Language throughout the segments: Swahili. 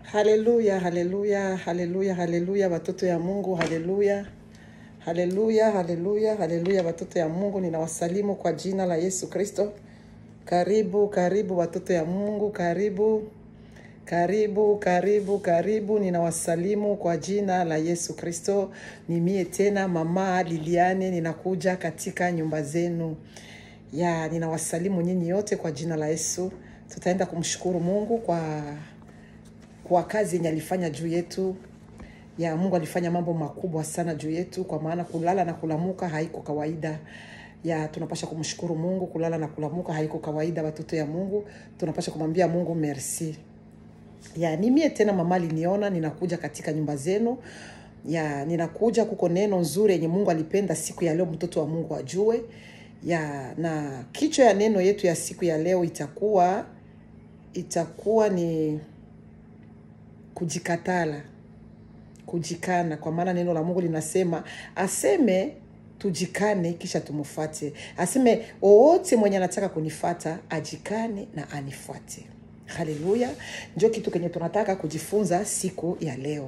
Haleluya, haleluya, haleluya, haleluya, watoto ya Mungu, haleluya, haleluya, haleluya, haleluya, watoto ya Mungu, ninawasalimu kwa jina la Yesu Kristo. Karibu, karibu watoto ya Mungu, karibu, karibu, karibu, karibu, ninawasalimu kwa jina la Yesu Kristo. Ni mie tena mama Liliane, ninakuja katika nyumba zenu ya ninawasalimu nyinyi yote kwa jina la Yesu. Tutaenda kumshukuru Mungu kwa kwa kazi yenye alifanya juu yetu ya Mungu alifanya mambo makubwa sana juu yetu, kwa maana kulala na kulamuka haiko kawaida ya tunapasha kumshukuru Mungu. Kulala na kulamuka haiko kawaida, watoto ya Mungu, tunapasha kumwambia Mungu merci. Ya ni mie tena mama aliniona ninakuja katika nyumba zenu ya ninakuja, kuko neno nzuri yenye Mungu alipenda siku ya leo mtoto wa Mungu ajue ya na kichwa ya neno yetu ya siku ya leo itakuwa itakuwa ni kujikatala kujikana kwa maana neno la mungu linasema aseme tujikane kisha tumufate aseme wowote mwenye anataka kunifata ajikane na anifuate haleluya njo kitu kenye tunataka kujifunza siku ya leo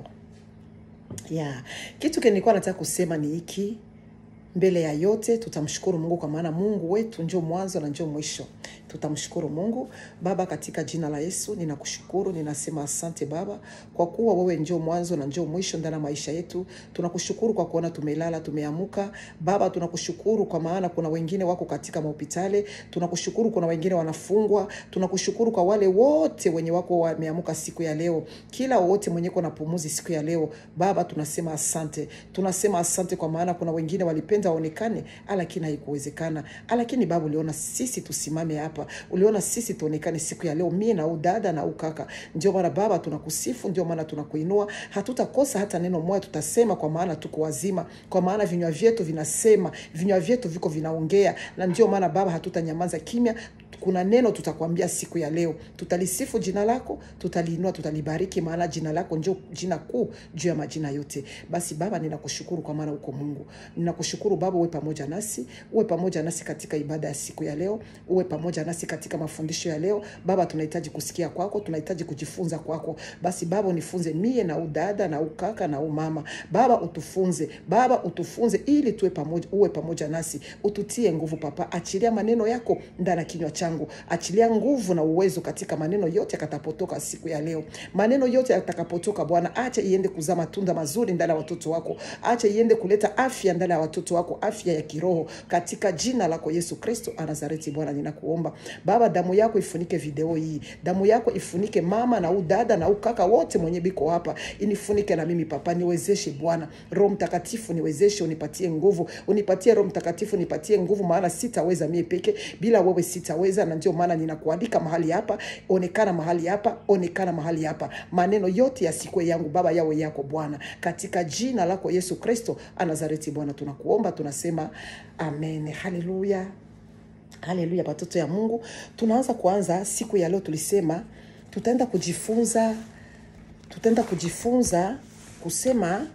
ya kitu kenye nilikuwa nataka kusema ni hiki mbele ya yote tutamshukuru mungu kwa maana mungu wetu njo mwanzo na njo mwisho tutamshukuru mungu baba katika jina la yesu ninakushukuru ninasema asante baba kwa kuwa wewe njo mwanzo na njo mwisho ndani ya maisha yetu tunakushukuru kwa kuona tumelala tumeamuka baba tunakushukuru kwa maana kuna wengine wako katika mahopitali tunakushukuru kuna wengine wanafungwa tunakushukuru kwa wale wote wenye wako wameamuka siku ya leo kila wote mwenye ko na pumuzi siku ya leo baba tunasema asante tunasema asante kwa maana kuna wengine walipenda waonekane lakini haikuwezekana lakini baba uliona sisi tusimame hapa uliona sisi tuonekane siku ya leo mie na udada na ukaka ndio maana baba tunakusifu ndio maana tunakuinua hatutakosa hata neno moja tutasema kwa maana tuko wazima kwa maana vinywa vyetu vinasema vinywa vyetu viko vinaongea na ndio maana baba hatutanyamaza kimya kuna neno tutakwambia siku ya leo tutalisifu jina lako tutaliinua tutalibariki maana jina lako ndio jina kuu juu ya majina yote basi baba ninakushukuru kwa maana uko mungu ninakushukuru baba uwe pamoja nasi uwe pamoja nasi katika ibada ya siku ya leo uwe pamoja nasi katika mafundisho ya leo baba tunahitaji kusikia kwako tunahitaji kujifunza kwako basi baba unifunze mie na udada na ukaka na umama baba utufunze baba utufunze ili tuwe pamoja uwe pamoja nasi ututie nguvu papa achilia maneno yako ndani ya kinywa changu achilia nguvu na uwezo katika maneno yote yakatapotoka siku ya leo maneno yote yatakapotoka bwana acha iende kuzaa matunda mazuri ndani ya watoto wako acha iende kuleta afya ndani ya watoto wako afya ya kiroho katika jina lako yesu kristo anazareti bwana ninakuomba baba damu yako ifunike video hii damu yako ifunike mama na udada na ukaka wote mwenye biko hapa inifunike na mimi papa niwezeshe bwana roho mtakatifu niwezeshe unipatie nguvu unipatie roho mtakatifu nipatie nguvu maana sitaweza mie peke bila wewe sitaweza na ndio maana ninakualika mahali hapa onekana mahali hapa onekana mahali hapa maneno yote yasikwe yangu baba yawe yako bwana katika jina lako yesu kristo anazareti bwana tunakuomba tunasema amen haleluya haleluya watoto ya mungu tunaanza kuanza siku ya leo tulisema tutaenda kujifunza tutaenda kujifunza kusema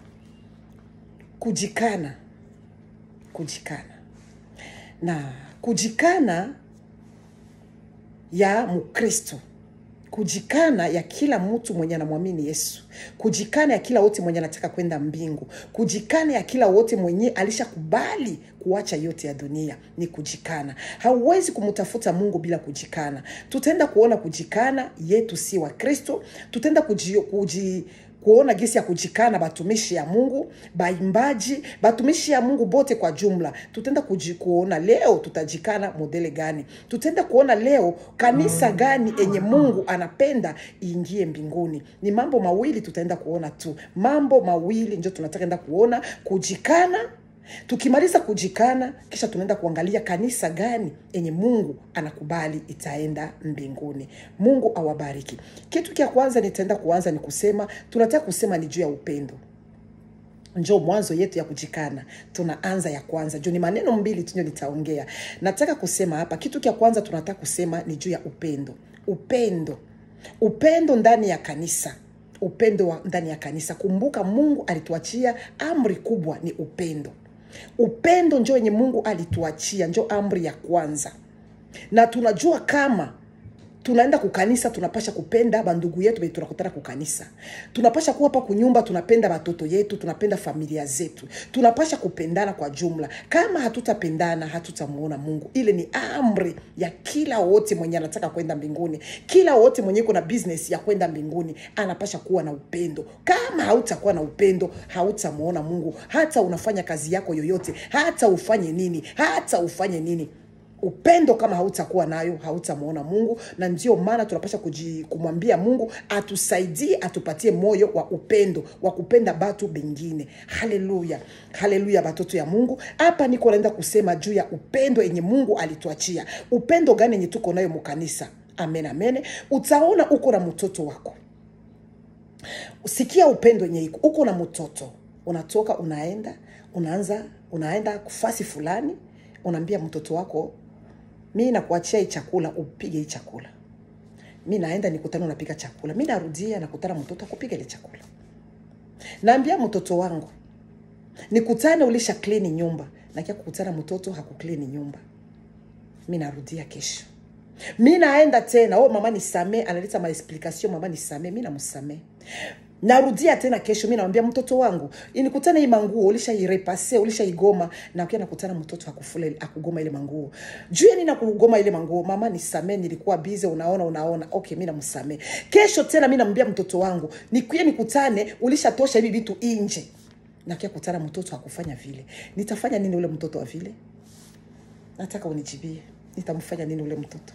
kujikana kujikana na kujikana ya mkristo kujikana ya kila mtu mwenye anamwamini yesu kujikana ya kila wote mwenye anataka kwenda mbingu kujikana ya kila wote mwenye alishakubali kuacha yote ya dunia ni kujikana hauwezi kumtafuta mungu bila kujikana tutaenda kuona kujikana yetu si wa kristo tutaenda kuji, kuji kuona gisi ya kujikana batumishi ya mungu baimbaji batumishi ya mungu bote kwa jumla tutaenda kuona leo tutajikana modele gani tutaenda kuona leo kanisa gani enye mungu anapenda iingie mbinguni ni mambo mawili tutaenda kuona tu mambo mawili njo tunataka enda kuona kujikana tukimaliza kujikana kisha tunaenda kuangalia kanisa gani yenye mungu anakubali itaenda mbinguni mungu awabariki kitu kya kwanza nitaenda kuanza ni kusema tunataka kusema ni juu ya upendo njo mwanzo yetu ya kujikana tunaanza ya kwanza juu ni maneno mbili tunyo nitaongea nataka kusema hapa kitu kya kwanza tunataka kusema ni juu ya upendo upendo upendo ndani ya kanisa upendo wa ndani ya kanisa kumbuka mungu alituachia amri kubwa ni upendo upendo njo yenye mungu alituachia njo amri ya kwanza na tunajua kama tunaenda kukanisa tunapasha kupenda bandugu yetu benye tunakutana kukanisa tunapasha kuwa hapa kunyumba tunapenda batoto yetu tunapenda familia zetu tunapasha kupendana kwa jumla kama hatutapendana hatutamuona mungu ile ni amri ya kila wote mwenye anataka kwenda mbinguni kila wote mwenye iko na business ya kwenda mbinguni anapasha kuwa na upendo kama hautakuwa na upendo hautamuona mungu hata unafanya kazi yako yoyote hata ufanye nini hata ufanye nini upendo kama hautakuwa nayo hautamuona mungu na ndio maana tunapasha kuji- kumwambia mungu atusaidie atupatie moyo wa upendo wa kupenda batu bengine haleluya haleluya batoto ya mungu hapa niko naenda kusema juu ya upendo yenye mungu alituachia upendo gani yenye tuko nayo mukanisa amen amen utaona uko na mtoto wako sikia upendo yenye iko uko na mtoto unatoka unaenda unaanza unaenda kufasi fulani unaambia mtoto wako mi nakuachia hii chakula upige hii chakula mi naenda nikutana unapika chakula mi narudia nakutana mtoto akupiga ile chakula naambia mtoto wangu nikutane ulisha klini nyumba nakia kukutana mtoto hakuklini nyumba mi narudia kesho mi naenda tena oh, mama nisamee analeta maexplikation mama nisamee mi namsamee narudia tena kesho mi namwambia mtoto wangu inikutana hii manguo ulishairepase ulishaigoma nakia nakutana mtoto hakufula ile- hakugoma ile manguo juu ya nini akugoma ile manguo mama nisamee nilikuwa bize unaona unaona okay mi namsamee kesho tena mi namwambia mtoto wangu nikuye nikutane ulishatosha hivi vitu inje nakia kutana mtoto hakufanya vile nitafanya nini ule mtoto wa vile nataka unijibie nitamfanya nini ule mtoto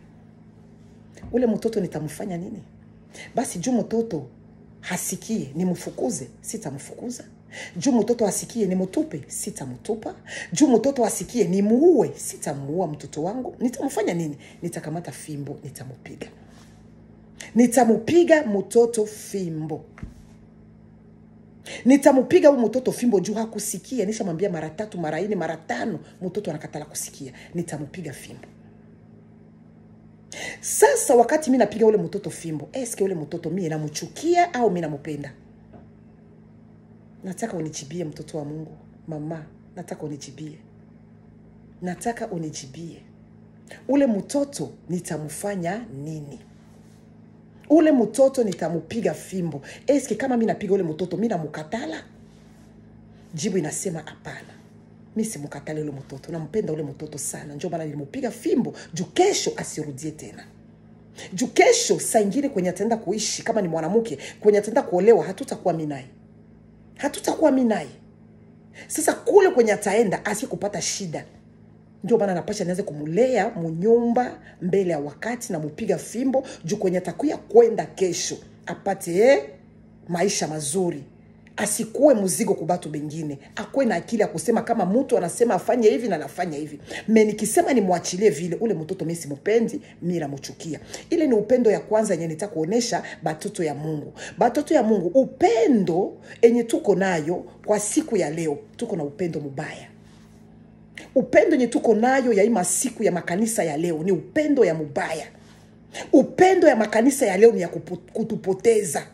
ule mtoto nitamfanya nini basi juu mtoto hasikie nimfukuze sitamfukuza juu mtoto asikie nimtupe sitamtupa juu mtoto asikie nimuue sitamuua mtoto wangu nitamfanya nini nitakamata fimbo nitamupiga nitamupiga mtoto fimbo nitamupiga huyu mtoto fimbo juu hakusikia nishamwambia mara tatu mara nne mara tano mtoto anakatala kusikia nitamupiga fimbo sasa wakati mi napiga ule mtoto fimbo eske ule mtoto mie namchukia au mi namupenda nataka unijibie mtoto wa mungu mama nataka unijibie nataka unijibie ule mtoto nitamfanya nini ule mtoto nitamupiga fimbo eske kama mi napiga ule mtoto mi namukatala jibu inasema hapana mi simukatale ule mtoto nampenda ule mtoto sana njo maana nilimupiga fimbo juu kesho asirudie tena juu kesho saa ingine kwenye ataenda kuishi kama ni mwanamke kwenye ataenda kuolewa hatutakuwa mi naye hatutakuwa mi naye sasa kule kwenye ataenda asie kupata shida ndio maana napasha nianze kumulea munyumba mbele ya wakati na mupiga fimbo juu kwenye atakuya kwenda kesho apate eh, maisha mazuri asikuwe mzigo kubatu bengine akuwe na akili ya kusema kama mtu anasema afanye hivi na anafanya hivi me nikisema nimwachilie vile ule mtoto mi simupendi mi namuchukia ile ni upendo ya kwanza yenye nita kuonesha batoto ya mungu batoto ya mungu upendo enye tuko nayo kwa siku ya leo tuko na upendo mubaya upendo yenye tuko nayo ya hii masiku ya makanisa ya leo ni upendo ya mubaya upendo ya makanisa ya leo ni ya kupu- kutupoteza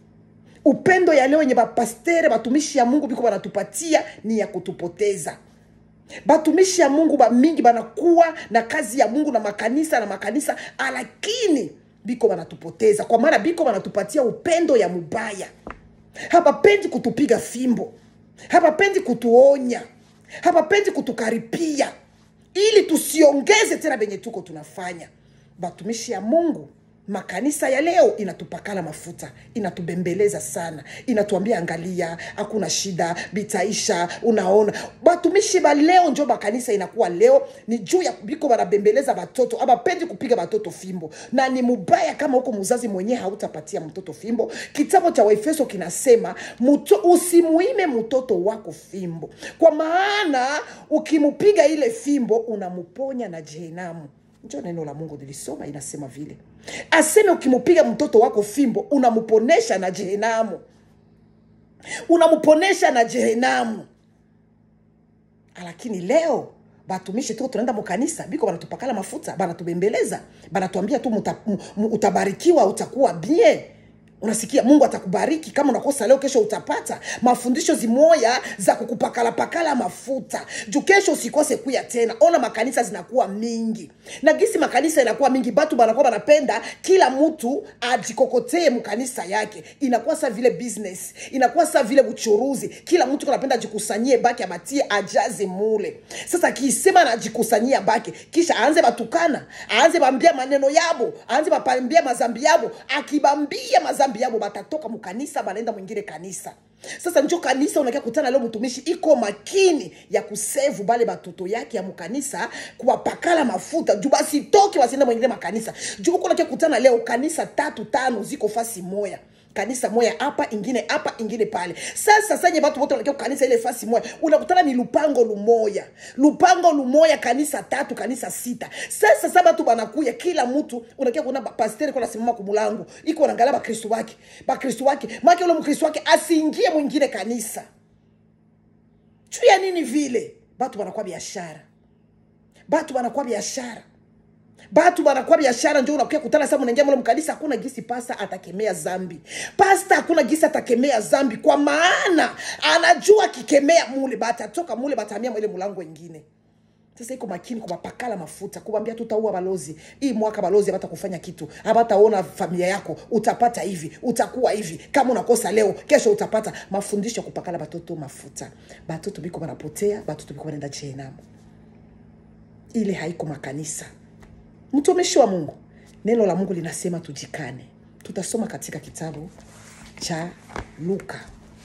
upendo ya leo yenye bapastere batumishi ya mungu biko banatupatia ni ya kutupoteza batumishi ya mungu bamingi banakuwa na kazi ya mungu na makanisa na makanisa lakini biko banatupoteza kwa maana biko banatupatia upendo ya mubaya habapendi kutupiga fimbo habapendi kutuonya habapendi kutukaripia ili tusiongeze tena benye tuko tunafanya batumishi ya mungu makanisa ya leo inatupakala mafuta inatubembeleza sana inatuambia angalia hakuna shida bitaisha unaona batumishi ba leo njo makanisa inakuwa leo ni juu ya biko banabembeleza batoto abapendi kupiga batoto fimbo na ni mubaya kama huko muzazi mwenyewe hautapatia mtoto fimbo kitabu cha waefeso kinasema muto, usimuime mtoto wako fimbo kwa maana ukimupiga ile fimbo unamuponya na jehenamu njo neno la mungu nilisoma inasema vile aseme ukimupiga mtoto wako fimbo unamuponesha na jehenamu unamuponesha na jehenamu lakini leo batumishi tuko tunaenda mukanisa biko banatupakala mafuta banatubembeleza banatuambia tu muta, mu, mu, utabarikiwa utakuwa bien unasikia mungu atakubariki kama unakosa leo kesho utapata mafundisho zimoya za kukupakalapakala mafuta juu kesho usikose kuya tena ona makanisa zinakuwa mingi na gisi makanisa inakuwa mingi batu banakuwa banapenda kila mtu ajikokotee mkanisa yake inakuwa sa vile business inakuwa sa vile uchuruzi kila mtu anapenda ajikusanyie baki abatie ajaze mule sasa akisema anajikusanyia baki kisha aanze batukana aanze bambia maneno yabo aanze bapambia mazambi yabo akibambia mazambi yabo batatoka mkanisa banaenda mwingine kanisa sasa njo kanisa unakia kutana leo mtumishi iko makini ya kusevu bale batoto yake ya mkanisa kuwapakala mafuta juu basitoke wasiende mwingine makanisa juu uko unakia kutana leo kanisa tatu tano ziko fasi moya kanisa moya hapa ingine hapa ingine pale sasa sanye batu bote wanakia kanisa ile fasi moya unakutana ni lupango lumoya lupango lumoya kanisa tatu kanisa sita sasa sa batu banakuya kila mtu unakia kuna pasteri kona simama kumulango iko naangalia bakristu wake bakristu wake make ule mkristu wake asiingie mwingine kanisa juu ya nini vile batu banakuwa biashara batu banakuwa biashara batu banakuwa biashara njo unakuya kutana sa mnaingia mule mkanisa hakuna gisi pasta atakemea zambi pasta hakuna gisi atakemea zambi kwa maana anajua akikemea mule batatoka mule batahamia mwile mulango ingine sasa iko makini kubapakala mafuta kubambia tutaua balozi hii mwaka balozi abata kufanya kitu abataona familia yako utapata hivi utakuwa hivi kama unakosa leo kesho utapata mafundisho ya kupakala batoto mafuta batoto biko banapotea batoto biko banaenda jehenamu ile haiko makanisa mtumishi wa mungu neno la mungu linasema tujikane tutasoma katika kitabu cha luka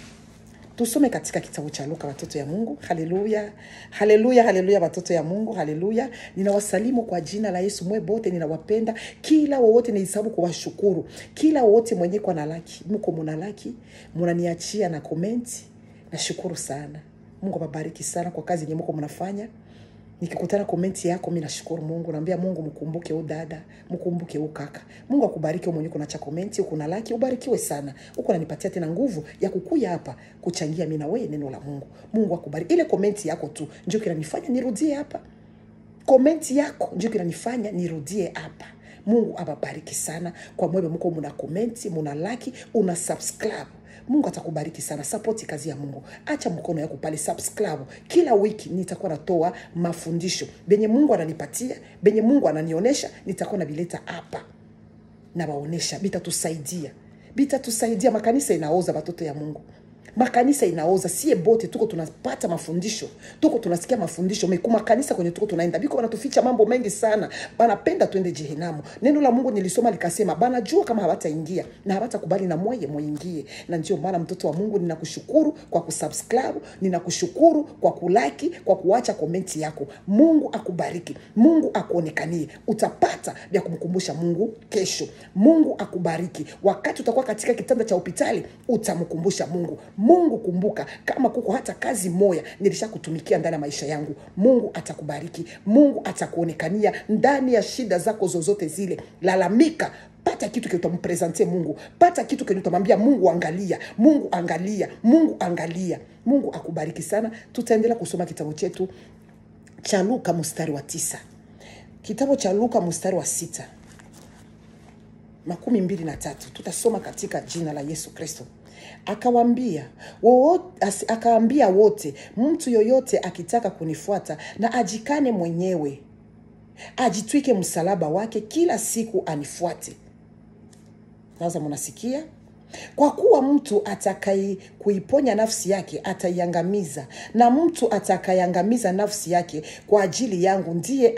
tusome katika kitabu cha luka watoto ya mungu haleluya haleluya haleluya watoto ya mungu haleluya ninawasalimu kwa jina la yesu mwe bote ninawapenda kila wowote nihesabu kuwashukuru kila wowote mwenye kwa na laki mko muna laki munaniachia na komenti nashukuru sana mungu awabariki sana kwa kazi yenye mko mnafanya nikikutana komenti yako mi nashukuru mungu naambia mungu mkumbuke u dada mkumbuke u kaka mungu akubariki u mwenye kunacha komenti ukuna laki ubarikiwe sana huku nanipatia tena nguvu ya kukuya hapa kuchangia mi na wewe neno la mungu mungu akubariki ile komenti yako tu ndio kinanifanya nirudie hapa komenti yako ndio kinanifanya nirudie hapa mungu awabariki sana kwa mwebe mko muna komenti muna laki una subscribe mungu atakubariki sana sapoti kazi ya mungu acha mkono yako pale subscribe kila wiki nitakuwa natoa mafundisho benye mungu ananipatia benye mungu ananionyesha nitakuwa navileta hapa nawaonyesha bitatusaidia bitatusaidia makanisa inaoza batoto ya mungu makanisa inaoza sie bote tuko tunapata mafundisho tuko tunasikia mafundisho meku makanisa kwenye tuko tunaenda biko wanatuficha mambo mengi sana banapenda twende jehenamu neno la mungu nilisoma likasema banajua kama hawataingia na hawatakubali na mweye muingie na ndio maana mtoto wa mungu ninakushukuru kwa kusubscribe ninakushukuru kwa kulaki kwa kuacha komenti yako mungu akubariki mungu akuonekanie utapata vya kumkumbusha mungu kesho mungu akubariki wakati utakuwa katika kitanda cha hospitali utamkumbusha mungu mungu kumbuka kama kuko hata kazi moya nilishakutumikia ndani ya maisha yangu mungu atakubariki mungu atakuonekania ndani ya shida zako zozote zile lalamika pata kitu kenye utampresentie mungu pata kitu kenye utamwambia mungu angalia mungu angalia mungu angalia mungu akubariki sana tutaendelea kusoma kitabu chetu cha luka mstari wa tisa kitabu cha luka mstari wa sita makumi mbili na tatu tutasoma katika jina la yesu kristo akawambia akaambia wote mtu yoyote akitaka kunifuata na ajikane mwenyewe ajitwike msalaba wake kila siku anifuate sasa mnasikia kwa kuwa mtu atakai kuiponya nafsi yake ataiangamiza na mtu atakaiangamiza nafsi yake kwa ajili yangu ndiye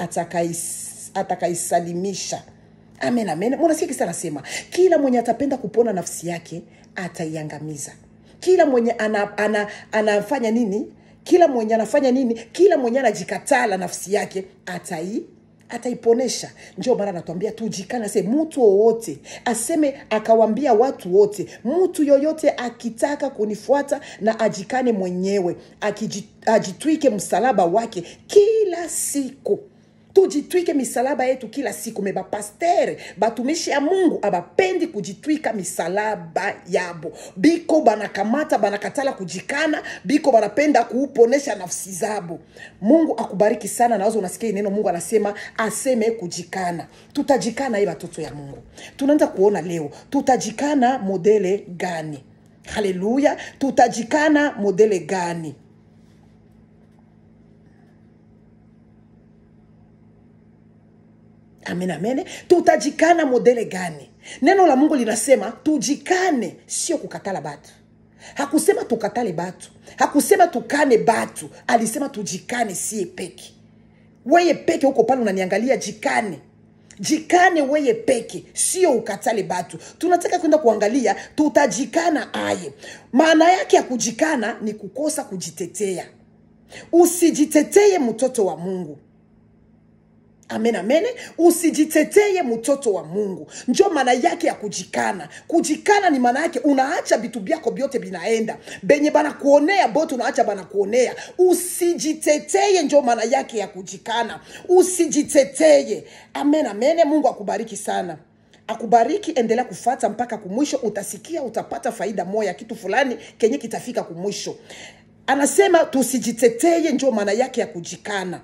atakaisalimisha amen amen mwanasikia kisa anasema kila mwenye atapenda kupona nafsi yake ataiangamiza kila mwenye ana, ana, anafanya nini kila mwenye anafanya nini kila mwenye anajikatala nafsi yake atai ataiponesha ndio maana anatuambia tujikana se mtu wowote aseme akawambia watu wote mtu yoyote akitaka kunifuata na ajikane mwenyewe akiji, ajitwike msalaba wake kila siku tujitwike misalaba yetu kila siku me bapastere batumishi ya mungu abapendi kujitwika misalaba yabo biko banakamata banakatala kujikana biko banapenda kuuponesha nafsi zabo mungu akubariki sana nawaza unasikia hii neno mungu anasema aseme kujikana tutajikana ye batoto ya mungu tunaanza kuona leo tutajikana modele gani haleluya tutajikana modele gani amen amen tutajikana modele gani neno la mungu linasema tujikane sio kukatala batu hakusema tukatale batu hakusema tukane batu alisema tujikane sie peke weye peke huko pale unaniangalia jikane jikane weye peke sio ukatale batu tunataka kwenda kuangalia tutajikana aye maana yake ya kujikana ni kukosa kujitetea usijiteteye mtoto wa mungu amen amen usijiteteye mtoto wa mungu njo maana yake ya kujikana kujikana ni maana yake unaacha vitu vyako vyote vinaenda benye banakuonea bote unaacha banakuonea usijiteteye njo maana yake ya kujikana usijiteteye amen amen mungu akubariki sana akubariki endelea kufata mpaka kumwisho utasikia utapata faida moya kitu fulani kenye kitafika kumwisho anasema tusijiteteye njo maana yake ya kujikana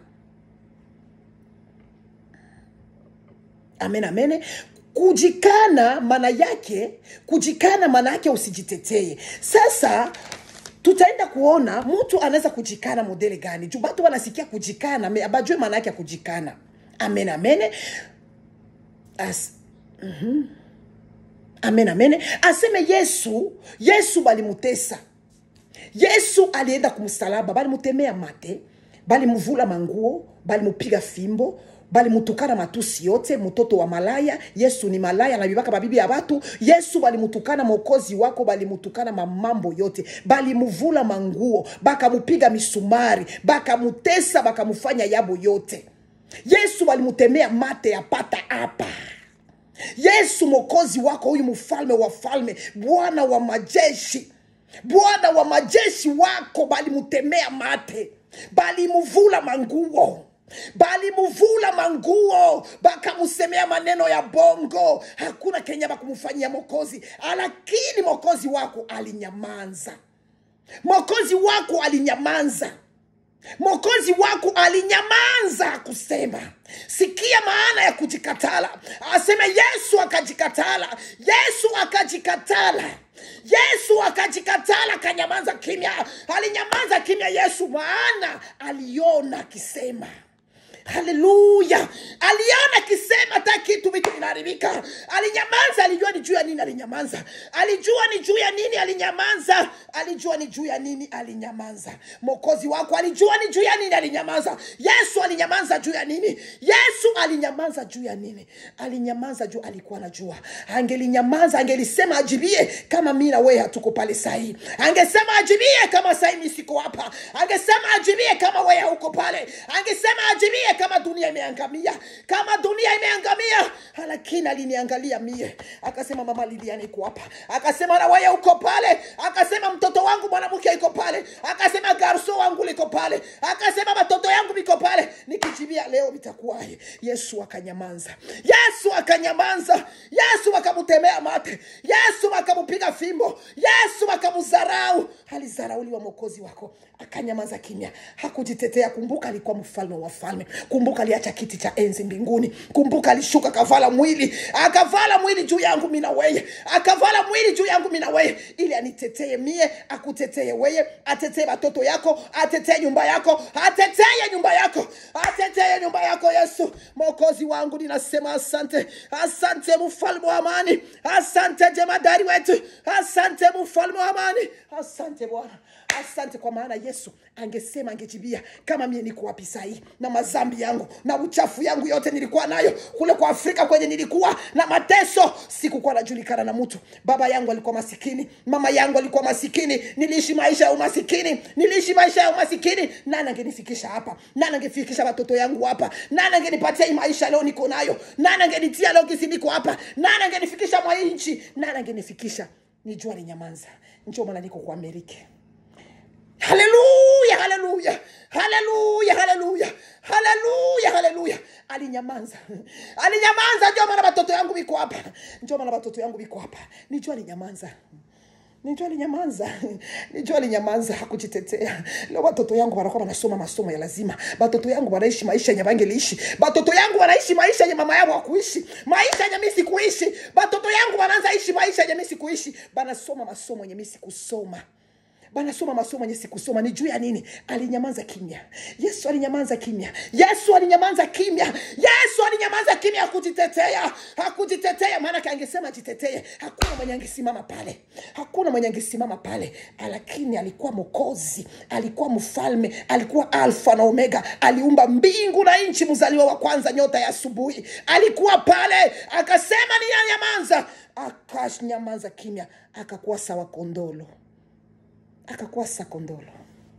amen amen kujikana maana yake kujikana maana yake usijitetee sasa tutaenda kuona mtu anaweza kujikana modele gani juu batu wanasikia kujikana me abajue maana yake ya kujikana amen amen As, mm-hmm. amen amen aseme yesu yesu balimutesa yesu alienda kumsalaba balimutemea mate balimuvula manguo balimupiga fimbo balimutukana matusi yote mtoto wa malaya yesu ni malaya nabibaka babibi ya batu yesu balimutukana mokozi wako balimutukana mamambo yote balimuvula manguo bakamupiga misumari bakamutesa bakamufanya yabo yote yesu balimutemea mate ya pata hapa yesu mokozi wako huyu mfalme wa falme bwana wa majeshi bwana wa majeshi wako balimutemea mate balimuvula manguo balimuvula manguo bakamusemea maneno ya bongo hakuna kenya bakumufanyia mokozi lakini mokozi wako alinyamanza mokozi wako alinyamanza mokozi wako alinyamanza kusema sikia maana ya kujikatala aseme yesu akajikatala yesu akajikatala yesu akajikatala akanyamaza kimya alinyamaza kimya yesu maana aliona akisema haleluya aliona akisema hata kitu vitu vinaharibika alinyamaza alijua ni juu ya nini alinyamaza alijua ni juu ya nini alinyamaza alijua ni juu ya nini alinyamaza mokozi wako alijua ni juu ya nini alinyamaza yesu alinyamaza juu ya nini yesu alinyamaza juu ya nini alinyamaza juu alikuwa anajua angelinyamaza angelisema ajibie kama mi na wewe hatuko pale sahii angesema ajibie kama sahii mi siko hapa angesema ajibie kama wewe hauko pale angesema ajibie kama dunia imeangamia kama dunia imeangamia lakini aliniangalia mie akasema mama liliani iko hapa akasema na wewe uko pale akasema mtoto wangu mwanamke iko pale akasema garso wangu liko pale akasema watoto yangu viko pale nikijibia leo vitakuwaje yesu akanyamanza yesu akanyamanza yesu akamutemea mate yesu akamupiga fimbo yesu akamudharau alizarauliwa mokozi wako akanyamaza kimya hakujitetea kumbuka alikuwa mfalme wa falme kumbuka aliacha kiti cha enzi mbinguni kumbuka alishuka akavala mwili akavala mwili juu yangu mina weye akavala mwili juu yangu mina weye ili anitetee mie akutetee weye atetee watoto yako atetee nyumba yako atetee nyumba yako atetee nyumba yako yesu mokozi wangu ninasema asante asante mfalme wa amani asante jemadari wetu asante mfalme wa amani asante bwana asante kwa maana yesu angesema angejibia kama mie niko wapi sahii na mazambi yangu na uchafu yangu yote nilikuwa nayo kule kwa afrika kwenye nilikuwa na mateso sikukuwa najulikana na mtu baba yangu alikuwa masikini mama yangu alikuwa masikini niliishi maisha ya umasikini niliishi maisha ya umasikini nani angenifikisha hapa nani angefikisha watoto yangu hapa nani angenipatia hii maisha leo niko nayo nani angenitia leo kisi niko hapa nani angenifikisha mwa hii nchi nani angenifikisha nijua ni nyamanza njo maana niko kwa amerika haleluya haleluya haleluya haleluya haleluya haleluya alinyamaza alinyamaza ndio maana watoto yangu biko hapa ndio maana watoto yangu biko hapa nijua alinyamaza nijua alinyamaza nijua alinyamaza hakujitetea leo watoto yangu wanakuwa wanasoma masomo ya lazima watoto yangu wanaishi maisha yenye bangeliishi watoto yangu wanaishi maisha yenye mama yao hakuishi maisha yenye mimi sikuishi watoto yangu wanaanza ishi maisha yenye mimi sikuishi banasoma masomo yenye mimi sikusoma banasoma masomo yenye sikusoma ni juu ya nini alinyamaza kimya yesu alinyamaza kimya yesu alinyamaza kimya yesu alinyamaza kimya hakujitetea hakujitetea maanake angesema jitetee hakuna mwenye angesimama pale hakuna mwenye angesimama pale lakini alikuwa mokozi alikuwa mfalme alikuwa alfa na omega aliumba mbingu na nchi mzaliwa wa kwanza nyota ya asubuhi alikuwa pale akasema ni anyamaza akanyamaza kimya akakuwa sawa kondolo akakuwa sakondolo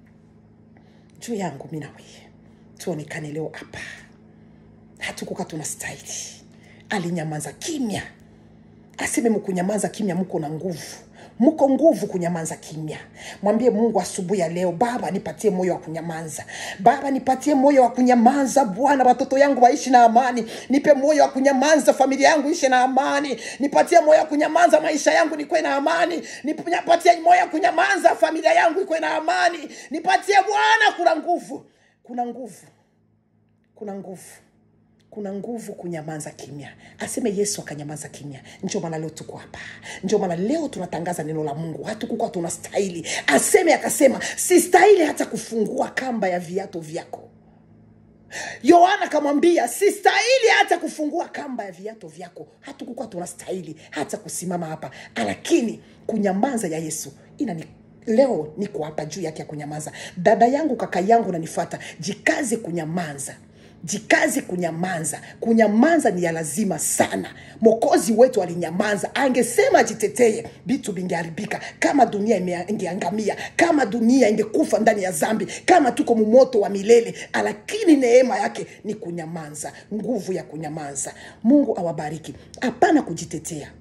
juu yangu mi nawe tuonekane leo hapa hatukuka tuna stahili alinyamaza kimya aseme mkunyamaza kimya mko na nguvu mko nguvu kunyamaza kimya mwambie mungu asubuhi ya leo baba nipatie moyo wa kunyamaza baba nipatie moyo wa kunyamaza bwana watoto yangu waishi na amani nipe moyo wa kunyamaza familia yangu ishe na amani nipatie moyo wa kunyamaza maisha yangu nikwe na amani nipatie moyo wa kunyamaza familia yangu ikwe na amani nipatie bwana kuna nguvu kuna nguvu kuna nguvu kuna nguvu kunyamaza kimya aseme yesu akanyamaza kimya ndio maana leo tuko hapa ndio maana leo tunatangaza neno la mungu hatukukuwa tuna stahili aseme akasema si stahili hata kufungua kamba ya viato vyako yohana akamwambia si stahili hata kufungua kamba ya viato vyako hatukukuwa tuna stahili hata kusimama hapa lakini kunyamaza ya yesu inani leo niko hapa juu yake ya kunyamaza dada yangu kaka yangu nanifata jikaze kunyamaza jikaze kunyamaza kunyamaza ni ya lazima sana mokozi wetu alinyamaza angesema jiteteye vitu vingeharibika kama dunia ime- ingeangamia kama dunia ingekufa ndani ya zambi kama tuko mumoto wa milele lakini neema yake ni kunyamaza nguvu ya kunyamaza mungu awabariki hapana kujitetea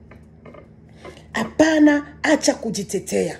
hapana acha kujitetea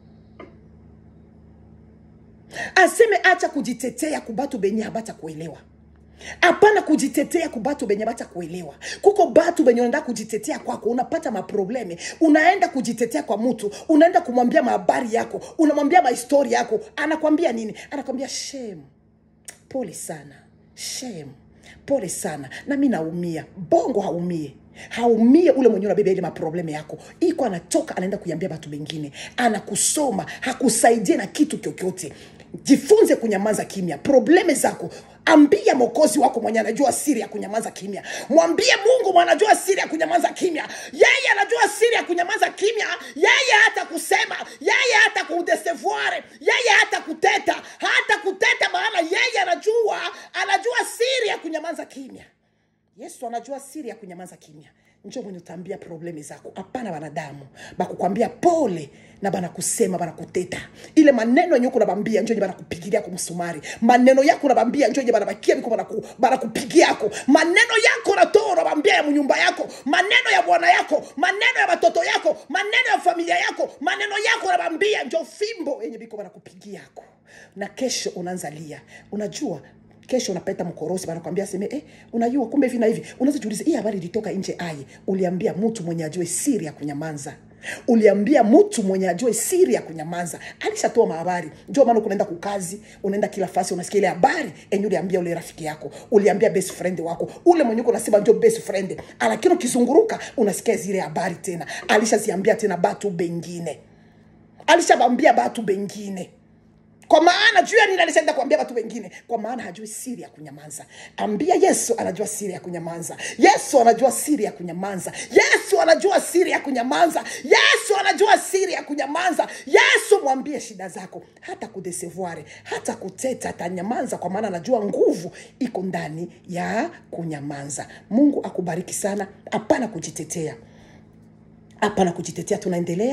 aseme acha kujitetea kubatu benye habata kuelewa hapana kujitetea kubatu benye bata kuelewa kuko batu benye unaenda kujitetea kwako unapata maprobleme unaenda kujitetea kwa mtu unaenda kumwambia mahabari yako unamwambia mahistori yako anakwambia nini anakwambia shame pole sana shame pole sana na mi naumia bongo haumie haumie ule mwenyewe unabeba ile maprobleme yako iko anatoka anaenda kuiambia watu wengine anakusoma hakusaidie na kitu kyokyote jifunze kunyamaza kimya probleme zako ambia mokozi wako mwenye anajua siri ya kunyamaza kimya mwambie mungu mwenye anajua siri ya kunyamaza kimya yeye anajua siri ya kunyamaza kimya yeye hata kusema yeye hata kudesevoire yeye hata kuteta hata kuteta maana yeye anajua anajua siri ya kunyamaza kimya yesu anajua siri ya kunyamaza kimya njo mwenye utaambia problemi zako hapana wanadamu bakukwambia pole na banakusema banakuteta ile maneno yenye uko nabambia njo enye banakupigilia ko msumari maneno yako nabambia njo enye banabakia biko banaku- banakupigiako maneno yako natoa unabambia ya munyumba yako maneno ya bwana yako maneno ya batoto yako maneno ya familia yako maneno yako nabambia njo fimbo yenye biko banakupigiako na kesho unaanza lia unajua kesho unapeta mkorosi banakwambia seme eh, unajua kumbe hivi na hivi unaweza jiuliza hii habari ilitoka nje aye uliambia mtu mwenye ajue siri ya kunyamaza uliambia mtu mwenye ajue siri ya kunyamaza alishatoa mahabari njo maana kunaenda kukazi unaenda kila fasi unasikia ile habari enye uliambia ule rafiki yako uliambia best friend wako ule mwenye uko unasema njo best friend lakini ukizunguruka unasikia zile habari tena alishaziambia tena batu bengine alishabambia batu bengine kwa maana juu ya nini alishaenda kuambia watu wengine kwa maana hajui siri ya kunyamaza ambia yesu anajua siri ya kunyamaza yesu anajua siri ya kunyamaza yesu anajua siri ya kunyamaza yesu anajua siri ya kunyamaza yesu mwambie shida zako hata kudesevoire hata kuteta atanyamaza kwa maana anajua nguvu iko ndani ya kunyamaza mungu akubariki sana hapana kujitetea hapana kujitetea tunaendelea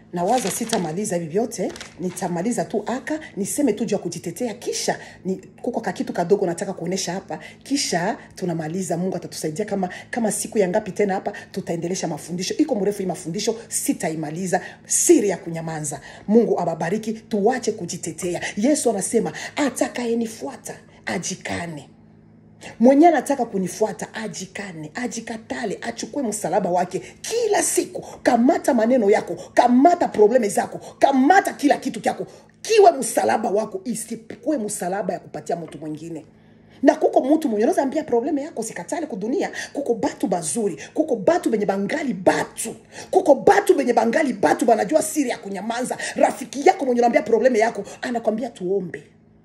nawaza sitamaliza hivi vyote nitamaliza tu aka niseme tu juu ya kujitetea kisha ni, kuko kakitu kadogo nataka kuonesha hapa kisha tunamaliza mungu atatusaidia kama kama siku ya ngapi tena hapa tutaendelesha mafundisho iko mrefu hii mafundisho sitaimaliza siri ya kunyamanza mungu ababariki tuwache kujitetea yesu anasema atakayenifuata ajikane mwenye anataka kunifuata ajikane ajikatale achukue msalaba wake kila siku kamata maneno yako kamata probleme zako kamata kila kitu kyako kiwe msalaba wako isikuwe msalaba ya kupatia mtu mwingine na kuko mutu mwenye unaweza ambia probleme yako sikatale kudunia kuko batu bazuri kuko batu benye bangali batu kuko batu benye bangali batu banajua siri ya kunyamanza rafiki yako mwenye unaambia probleme yako anakwambia tuombe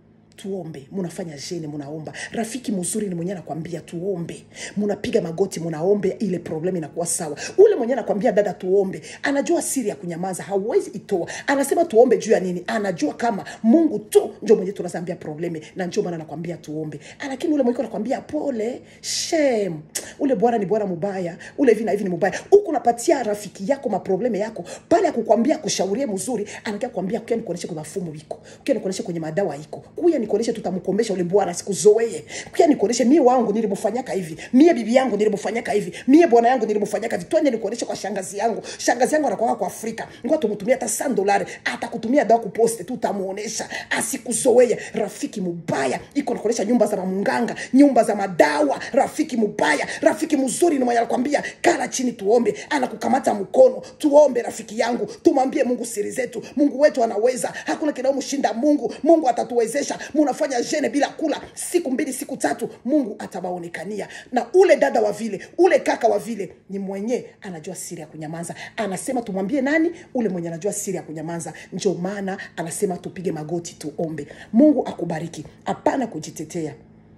tuombe munafanya jene munaomba rafiki mzuri ni mwenye anakwambia tuombe munapiga magoti munaombe ile problemu inakuwa sawa ule mwenye anakwambia dada tuombe anajua siri ya kunyamaza hauwezi itoa anasema tuombe juu ya nini anajua kama mungu tu njo mwenye tunazambia probleme na njo maana anakwambia tuombe lakini ule mwenye anakwambia pole shem ule bwana ni bwana mubaya ule hivi na hivi ni mubaya huku unapatia rafiki yako maprobleme yako pale ya kukwambia kushaurie mzuri anakia kwambia kuya nikuoneshe kwa mafumu iko kuya nikuoneshe kwenye madawa iko kuya nikuoneshe tutamkomesha ule bwana sikuzoee kuya nikuoneshe mie wangu nilimfanyaka hivi mie bibi yangu nilimfanyaka hivi mie bwana yangu nilimfanyaka hivi twende nikuoneshe kwa shangazi yangu shangazi yangu anakwaka kwa afrika ngoa tumutumia hata san dolari atakutumia dawa kuposte tu utamuonesha asikuzoee rafiki mubaya iko nakuonesha nyumba za mamunganga nyumba za madawa rafiki mubaya rafiki mzuri ni mwenye anakwambia kala chini tuombe anakukamata mkono tuombe rafiki yangu tumwambie mungu siri zetu mungu wetu anaweza hakuna kinaomshinda mungu mungu atatuwezesha munafanya jene bila kula siku mbili siku tatu mungu atawaonekania na ule dada wa vile ule kaka wa vile ni mwenye anajua siri ya kunyamaza anasema tumwambie nani ule mwenye anajua siri ya kunyamaza ndio maana anasema tupige magoti tuombe mungu akubariki hapana kujitetea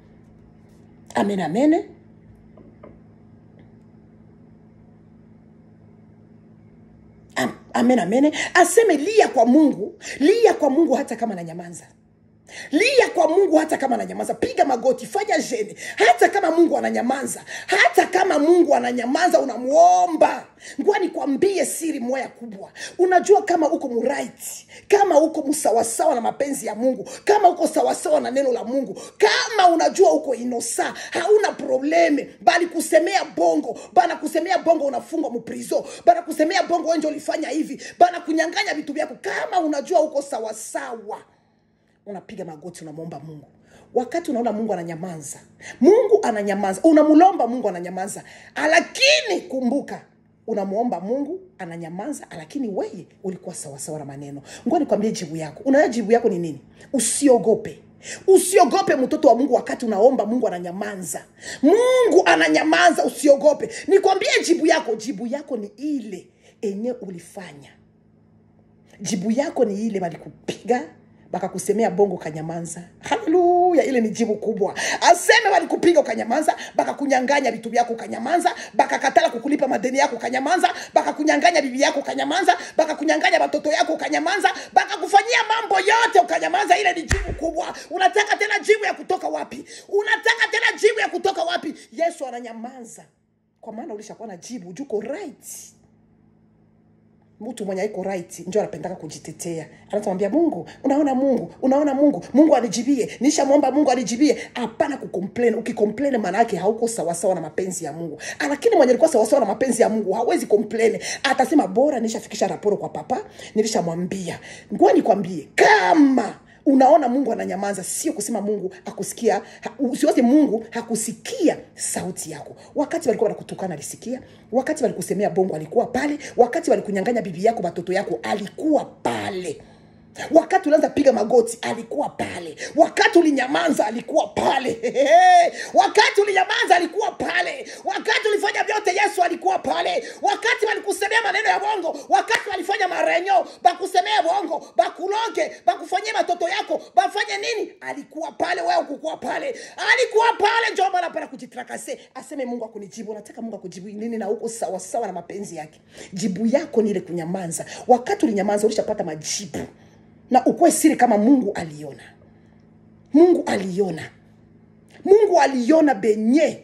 amen amene Am- amen amen aseme lia kwa mungu lia kwa mungu hata kama ananyamaza lia kwa mungu hata kama ananyamaza piga magoti fanya jene hata kama mungu ananyamaza hata kama mungu ananyamaza unamuomba ngwa nikwambie siri moya kubwa unajua kama uko muright kama uko msawasawa na mapenzi ya mungu kama uko sawasawa na neno la mungu kama unajua uko inosa hauna probleme bali kusemea bongo bana kusemea bongo unafungwa muprizo bana kusemea bongo wenje ulifanya hivi bana kunyanganya vitu vyako kama unajua uko sawasawa unapiga magoti unamwomba mungu wakati unaona mungu ananyamaza mungu ananyamaza unamlomba mungu ananyamaza lakini kumbuka unamwomba mungu ananyamaza lakini weye ulikuwa sawasawa na maneno ngoa nikwambie jibu yako unaa jibu yako ni nini usiogope usiogope mtoto wa mungu wakati unaomba mungu ananyamaza mungu ananyamaza usiogope nikwambie jibu yako jibu yako ni ile enye ulifanya jibu yako ni ile walikupiga bakakusemea bongo ukanyamanza haleluya ile ni jibu kubwa aseme walikupiga ukanyamanza bakakunyanganya vitu vyako ukanyamanza bakakatala kukulipa madeni yako ukanyamanza bakakunyanganya bibi yako ukanyamanza bakakunyanganya watoto yako ukanyamanza bakakufanyia mambo yote ukanyamanza ile ni jibu kubwa unataka tena jibu ya kutoka wapi unataka tena jibu ya kutoka wapi yesu ananyamaza kwa maana ulishakuwa na jibu juko right mtu mwenye aiko right njo anapendaka kujitetea anatamwambia mungu unaona mungu unaona mungu mungu anijibie nishamwomba mungu anijibie hapana kukomplain ukikomplain maana yake hauko sawasawa na mapenzi ya mungu lakini mwenye alikuwa sawasawa na mapenzi ya mungu hawezi komplain atasema bora nishafikisha raporo kwa papa nilishamwambia ngoa nikwambie kama unaona mungu ananyamaza sio kusema mungu akusikia ha, usiwaze mungu hakusikia sauti yako wakati walikuwa wanakutukana alisikia wakati walikusemea bongo alikuwa pale wakati walikunyanganya bibi yako watoto yako alikuwa pale wakati ulianza piga magoti alikuwa pale wakati ulinyamaza alikuwa pale wakati ulinyamaza alikuwa pale wakati ulifanya vyote yesu alikuwa pale wakati walikusemea maneno ya bongo wakati walifanya marenyo bakusemea bongo bakuloge bakufanyie matoto yako bafanye nini alikuwa pale wewe kukuwa pale alikuwa pale njo maana pana kujitrakase aseme mungu akunijibu nataka mungu akujibu nini na uko sawasawa na mapenzi yake jibu yako ni ile kunyamaza wakati ulinyamaza ulishapata majibu na ukuwe siri kama mungu aliona mungu aliona mungu aliona benye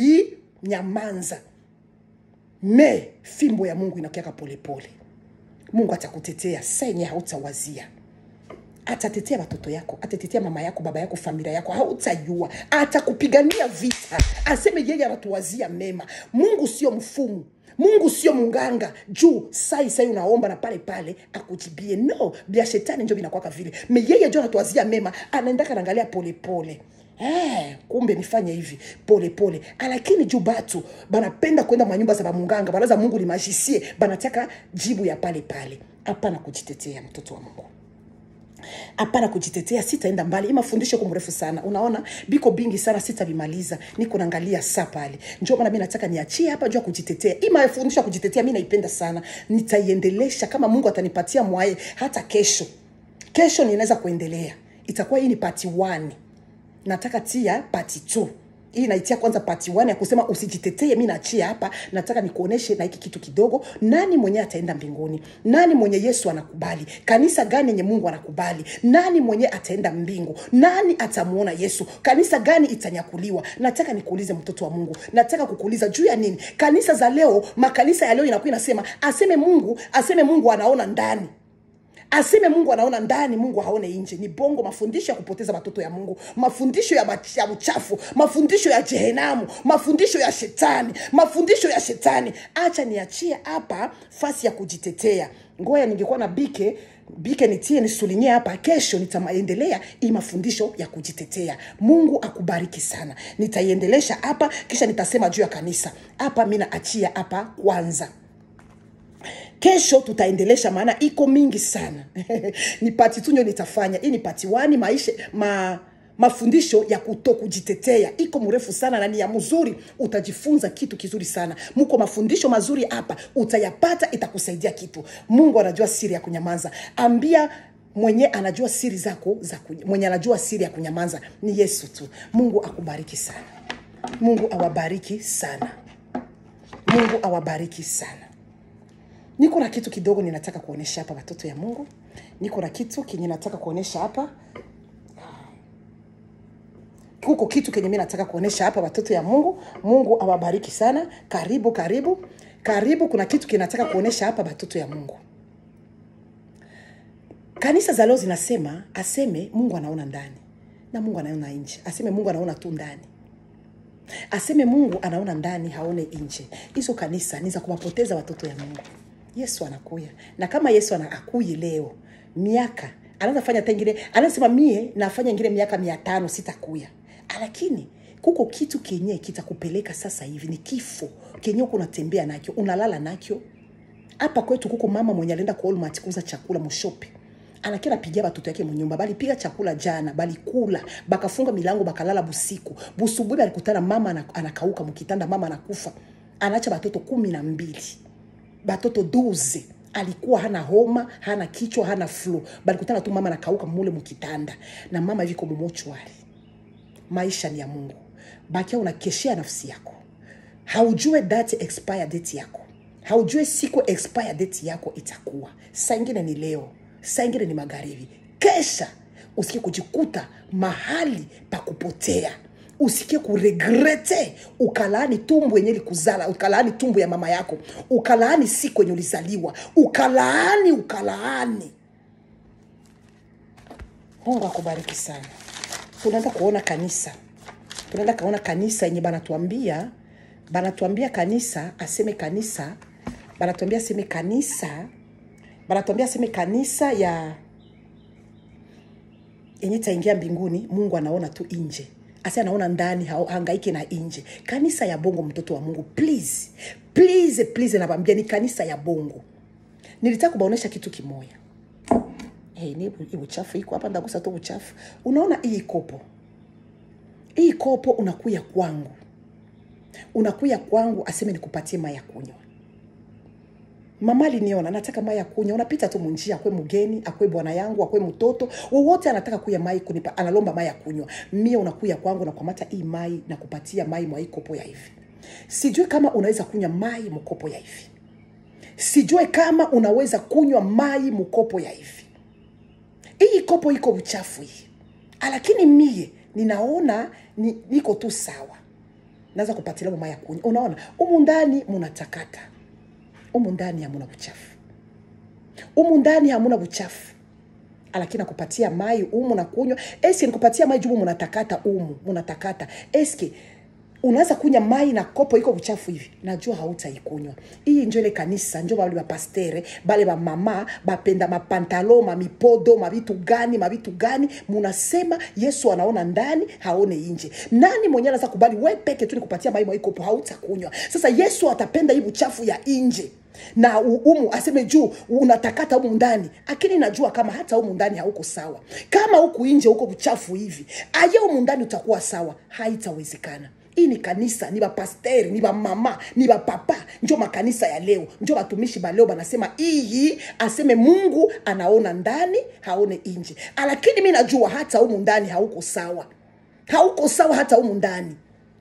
ulinyamanza me fimbo ya mungu inakiaka polepole mungu atakutetea saa yenye hautawazia atatetea watoto yako atatetea mama yako baba yako familia yako hautajua atakupigania vita aseme yeye anatuwazia mema mungu sio mfumu mungu sio munganga juu sai sai unaomba na pale pale akujibie no bia shetani njo vinakwaka vile me yeye njo anatuwazia mema anaendaka naangalia polepole Eh, kumbe nifanye hivi pole pole lakini juu batu banapenda kwenda manyumba za bamunganga banaza mungu ni majisie banataka jibu ya pale pale hapana kujitetea mtoto wa mungu hapana kujitetea sitaenda mbali hii mafundisho ko mrefu sana unaona biko bingi sana sitavimaliza niko naangalia saa pale njo maana mi nataka niachie hapa juu ya kujitetea hii mafundisho ya kujitetea mi naipenda sana nitaiendelesha kama mungu atanipatia mwaye hata kesho kesho ninaweza kuendelea itakuwa hii ni pati 1 nataka tia pati 2 hii naitia kwanza pati 1 ya kusema usijitetee mi naachia hapa nataka nikuoneshe na hiki kitu kidogo nani mwenye ataenda mbinguni nani mwenye yesu anakubali kanisa gani yenye mungu anakubali nani mwenye ataenda mbingu nani atamuona yesu kanisa gani itanyakuliwa nataka nikuulize mtoto wa mungu nataka kukuuliza juu ya nini kanisa za leo makanisa ya leo inakuwa inasema aseme mungu aseme mungu anaona ndani aseme mungu anaona ndani mungu haone nje ni bongo mafundisho ya kupoteza watoto ya mungu mafundisho ya, mach- ya uchafu mafundisho ya jehenamu mafundisho ya shetani mafundisho ya shetani acha niachie hapa fasi ya kujitetea ngoya ningekuwa na bike bike nitie nisulinyie hapa kesho nitaendelea hii mafundisho ya kujitetea mungu akubariki sana nitaiendelesha hapa kisha nitasema juu ya kanisa hapa mi naachia hapa kwanza kesho tutaendelesha maana iko mingi sana ni pati tunyo nitafanya hii ni pati wani maisha ma mafundisho ya kuto kujitetea iko mrefu sana na ni ya mzuri utajifunza kitu kizuri sana muko mafundisho mazuri hapa utayapata itakusaidia kitu mungu anajua siri ya kunyamaza ambia mwenye anajua siri zako za kuny- mwenye anajua siri ya kunyamaza ni yesu tu mungu akubariki sana mungu awabariki sana mungu awabariki sana niko na kitu kidogo ninataka kuonesha hapa watoto ya mungu niko na kitu kenye nataka kuonesha hapa kuko kitu kenye mi nataka kuonesha hapa watoto ya mungu mungu awabariki sana karibu karibu karibu kuna kitu kinataka kuonesha hapa watoto ya mungu kanisa za leo zinasema aseme mungu anaona ndani na mungu anaona nje aseme mungu anaona tu ndani aseme mungu anaona ndani haone nje hizo kanisa ni za kuwapoteza watoto ya mungu yesu anakuya na kama yesu ana- akuyi leo miaka anaweza fanya hata ingine anasema mie nafanya ingine miaka mia tano sitakuya lakini kuko kitu kenye kitakupeleka sasa hivi ni kifo kenye uko unatembea nakyo unalala nakyo hapa kwetu kuko mama mwenye alienda kwa Walmart kuuza chakula mushope anakia napigia batoto yake munyumba balipiga chakula jana balikula bakafunga milango bakalala busiku busubuhi balikutana mama ana- anakauka mukitanda mama anakufa anaacha batoto kumi na mbili batoto duze alikuwa hana homa hana kichwa hana flu balikutana tu mama anakauka mule mukitanda na mama viko mumochwari maisha ni ya mungu bakia unakeshea nafsi yako haujue date expire date yako haujue siku expire date yako itakuwa saa ingine ni leo saa ingine ni magharibi kesha usikie kujikuta mahali pa kupotea usikie kuregrete ukalaani tumbu yenye likuzala ukalaani tumbu ya mama yako ukalaani siku yenye ulizaliwa ukalaani ukalaani mungu akubariki sana tunaenda kuona kanisa tunaenda kaona kanisa yenye banatuambia banatuambia kanisa aseme kanisa banatuambia aseme kanisa banatuambia aseme kanisa ya yenye itaingia mbinguni mungu anaona tu nje asi anaona ndani hao- hangaike na nje kanisa ya bongo mtoto wa mungu please please please nabambia ni kanisa ya bongo nilitaka kubaonesha kitu kimoya hey, ni hii uchafu iko hapa ndagusa tu uchafu unaona hii kopo hii kopo unakuya kwangu unakuya kwangu aseme nikupatie mai ya kunywa mama aliniona nataka mai ya kunywa unapita tu munjia akwe mgeni akwe bwana yangu akwe mtoto wowote anataka kuya mai kunipa analomba mai ya kunywa mie unakuya kwangu nakwamata hii mai na kupatia mai mwa hii kopo ya hivi sijui kama unaweza kunywa mai mkopo ya hivi sijue kama unaweza kunywa mai mkopo ya hivi hii kopo iko uchafu hii lakini mie ninaona ni, niko tu sawa naweza kupatilia mama ya kunywa unaona umu ndani munatakata umu ndani hamuna uchafu umu ndani hamuna buchafu lakini nakupatia mai umu na kunywa eske nikupatia mai jubu munatakata umu munatakata eske unaweza kunywa mai na kopo iko buchafu hivi najua hautaikunywa hii njo ile kanisa njo bale bapastere bale bamama bapenda mapantalo mamipodo mavitu gani mavitu gani munasema yesu anaona ndani haone nje nani mwenye anaweza kubali we peke tu nikupatia mai mwa kopo hautakunywa sasa yesu atapenda hii buchafu ya nje na u- umu aseme juu unatakata humu ndani lakini najua kama hata humu ndani hauko sawa kama huku nje huko buchafu hivi aye humu ndani utakuwa sawa haitawezekana hii ni kanisa ni bapasteri ni bamama ni bapapa njo makanisa ya leo njo batumishi baleo banasema iyi aseme mungu anaona ndani haone nje lakini mi najua hata humu ndani hauko sawa hauko sawa hata humu ndani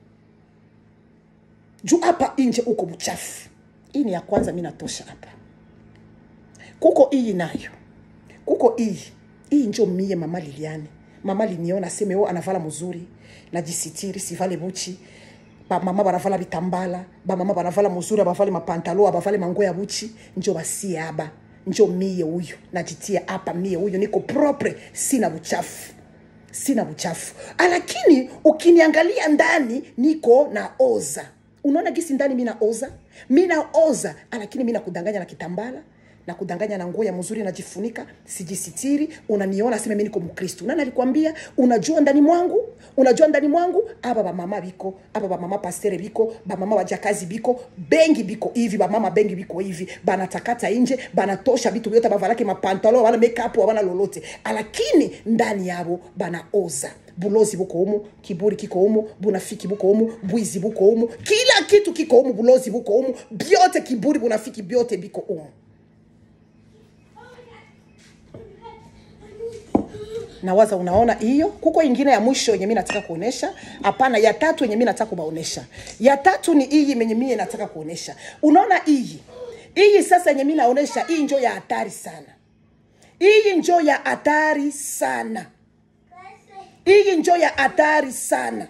juu hapa nje uko mchafu hii ni ya kwanza mi natosha hapa kuko iyi nayo kuko iyi iyi njo mie mama liliane mama liniona aseme o anavala mzuri najisitiri sivale buchi bamama banavala bitambala bamama banavala mzuri abavale mapantalo abavale mango ya buchi njo basie aba njo mie huyu najitia hapa mie huyu niko propre sina buchafu sina buchafu lakini ukiniangalia ndani niko na oza unaona gisi ndani mi naoza mi naoza lakini mi nakudanganya na kitambala na kudanganya na nguo ya mzuri najifunika sijisitiri unaniona sema mi niko mkristu nani alikwambia unajua ndani mwangu unajua ndani mwangu aba bamama biko aba bamama pastere biko bamama bajakazi biko bengi biko hivi bamama bengi biko hivi banatakata nje banatosha vitu vyote bavalake mapantalo abana makeup abana lolote lakini ndani yabo banaoza bulozi buko umu kiburi kiko umu bunafiki buko umu bwizi buko umu kila kitu kiko umu bulozi buko umu byote kiburi bunafiki byote biko umu nawaza unaona hiyo kuko ingine ya mwisho yenye mi nataka kuonesha hapana ya tatu yenye mi nataka kubaonesha ya tatu ni hii menye mie nataka kuonesha unaona hii hii sasa yenye mi naonesha hii njo ya hatari sana hii njo ya hatari sana hii njo ya hatari sana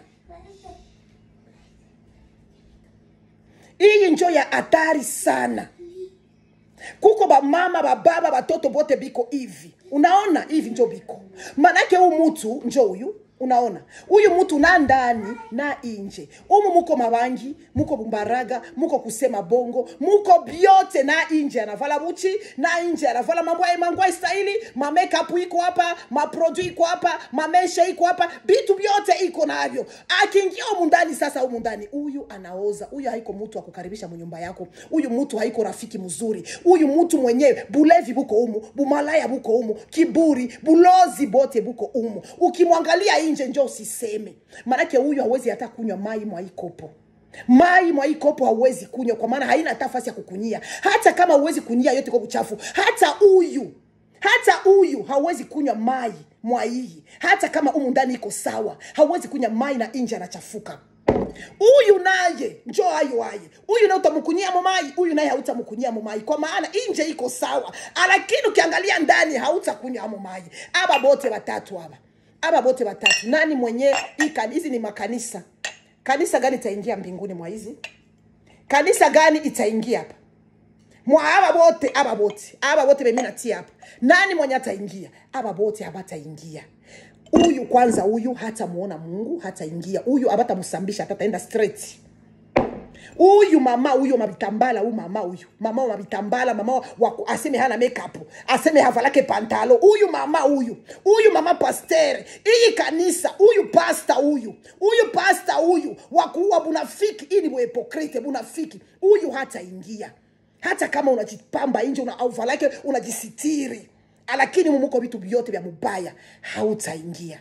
hii njo ya hatari sana kuko bamama bababa batoto bote biko hivi unaona hivi njo biko manake huu mutu njo huyu unaona huyu mtu na ndani na inje umu muko mabangi muko bumbaraga muko kusema bongo muko byote na inje anavala buchi na inje anavala mambo ya mambo ya stahili ma makeup iko hapa ma produit iko hapa ma mesha iko hapa bitu byote iko navyo akiingia humu ndani sasa humu ndani huyu anaoza huyu haiko mtu akukaribisha munyumba yako huyu mtu haiko rafiki mzuri huyu mtu mwenyewe bulevi buko umu bumalaya buko umu kiburi bulozi bote buko umu ukimwangalia nje njo usiseme maanake huyu hawezi hata kunywa mai mwa hii kopo mai mwa hii kopo hauwezi kunywa kwa maana haina hata nafasi ya kukunyia hata kama huwezi kunyia yote kwa uchafu hata huyu hata huyu hauwezi kunywa mai mwa hii hata kama umu ndani iko sawa hauwezi kunywa mai na nje anachafuka huyu naye njo ayo aye huyu naye utamkunyia momai huyu naye hautamkunyia momai kwa maana nje iko sawa lakini ukiangalia ndani hautakunywa amo mai aba bote watatu aba aba bote watatu nani mwenye hii kani- hizi ni makanisa kanisa gani itaingia mbinguni mwa hizi kanisa gani itaingia hapa mwa aba bote aba bote aba bote bemi natia hapa nani mwenye ataingia aba bote abataingia huyu kwanza huyu hatamuona mungu hataingia huyu abatamsambisha hata ataenda straight huyu mama huyo mabitambala huyu mama huyu mama wa mabitambala mama wa, wa, aseme hana makeup aseme havalake pantalo huyu mama huyu huyu mama pastere iyi kanisa huyu pasta huyu huyu pasta huyu wakuua bunafiki ini buhipokrite bunafiki huyu hataingia hata kama unajipamba nje una auvalake unajisitiri lakini mumuko vitu vyote vya mubaya hautaingia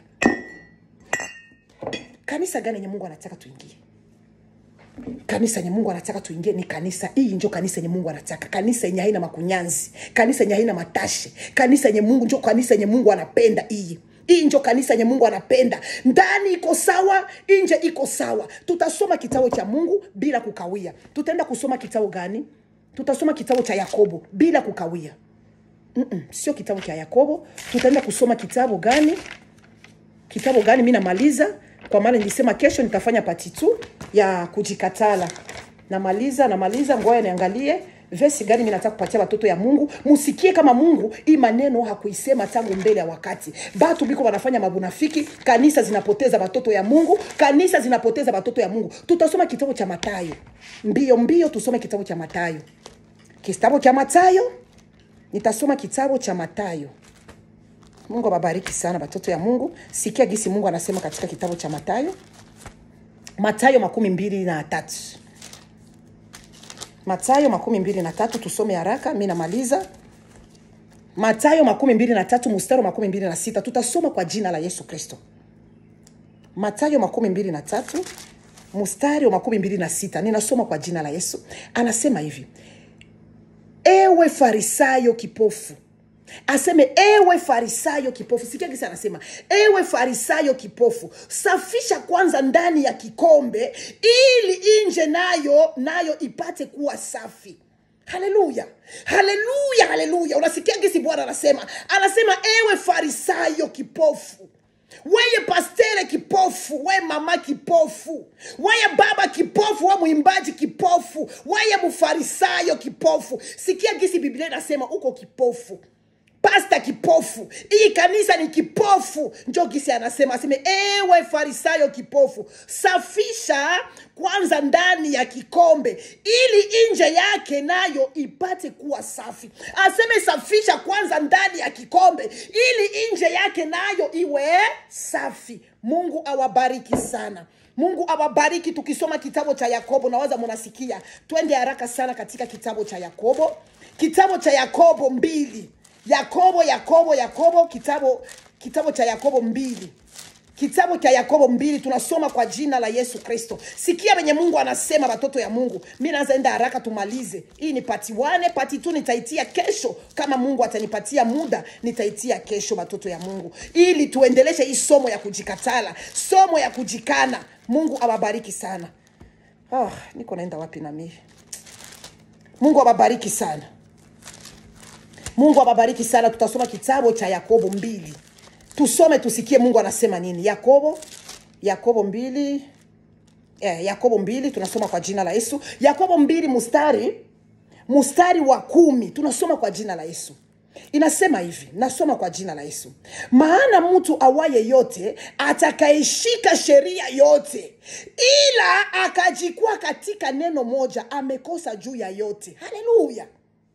kanisa gani yenye mungu anataka tuingie kanisa yenye mungu anataka tuingie ni kanisa hii njo kanisa yenye mungu anataka kanisa yenye haina makunyanzi kanisa yenye haina matashe kanisa yenye mungu njo kanisa yenye mungu anapenda hii hii njo kanisa yenye mungu anapenda ndani iko sawa nje iko sawa tutasoma kitabu cha mungu bila kukawia tutaenda kusoma kitabu gani tutasoma kitabu cha yakobo bila kukawia Mm-mm, sio kitabu cha yakobo tutaenda kusoma kitabu gani kitabu gani mi namaliza kwa maana nilisema kesho nitafanya pati tu ya kujikatala namaliza namaliza ngoja niangalie vesi gani mi nataka kupatia watoto ya mungu musikie kama mungu hii maneno hakuisema tangu mbele ya wakati batu biko wanafanya mabunafiki kanisa zinapoteza watoto ya mungu kanisa zinapoteza watoto ya mungu tutasoma kitabu cha matayo mbio mbio tusome kitabu cha matayo kitabu cha matayo nitasoma kitabu cha matayo mungu awabariki sana watoto ya mungu sikia gisi mungu anasema katika kitabu cha matayo matayo makumi mbili na tatu matayo makumi mbili na tatu tusome haraka mi namaliza matayo makumi mbili na tatu mustari wa makumi mbili na sita tutasoma kwa jina la yesu kristo matayo makumi mbili na tatu mustari wa makumi mbili na sita ninasoma kwa jina la yesu anasema hivi ewe farisayo kipofu aseme ewe farisayo kipofu sikia kisi anasema ewe farisayo kipofu safisha kwanza ndani ya kikombe ili nje nayo nayo ipate kuwa safi haleluya haleluya haleluya unasikia gisi bwana anasema anasema ewe farisayo kipofu weye pastere kipofu we mama kipofu weye baba kipofu we mwimbaji kipofu weye mfarisayo kipofu sikia gisi biblia inasema uko kipofu pasta kipofu hii kanisa ni kipofu njo gisi anasema aseme ewe farisayo kipofu safisha kwanza ndani ya kikombe ili nje yake nayo ipate kuwa safi aseme safisha kwanza ndani ya kikombe ili nje yake nayo iwe safi mungu awabariki sana mungu awabariki tukisoma kitabu cha yakobo nawaza munasikia twende haraka sana katika kitabu cha yakobo kitabu cha yakobo mbili yakobo yakobo yakobo kitabu kitabu cha yakobo mbili kitabu cha yakobo mbili tunasoma kwa jina la yesu kristo sikia venye mungu anasema watoto ya mungu mi naanza enda haraka tumalize hii ni pati wane pati tu nitaitia kesho kama mungu atanipatia muda nitaitia kesho watoto ya mungu ili tuendeleshe hii somo ya kujikatala somo ya kujikana mungu awabariki sana oh, niko naenda wapi nami mungu awabariki sana mungu awabariki sana tutasoma kitabu cha yakobo mbili tusome tusikie mungu anasema nini yakobo yakobo mbili eh, yakobo mbili tunasoma kwa jina la yesu yakobo mbili mustari mustari wa kumi tunasoma kwa jina la yesu inasema hivi nasoma kwa jina la yesu maana mtu awaye yote atakaishika sheria yote ila akajikwa katika neno moja amekosa juu ya yote haleluya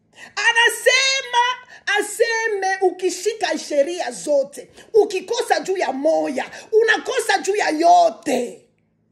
anasema aseme ukishika sheria zote ukikosa juu ya moya unakosa juu ya yote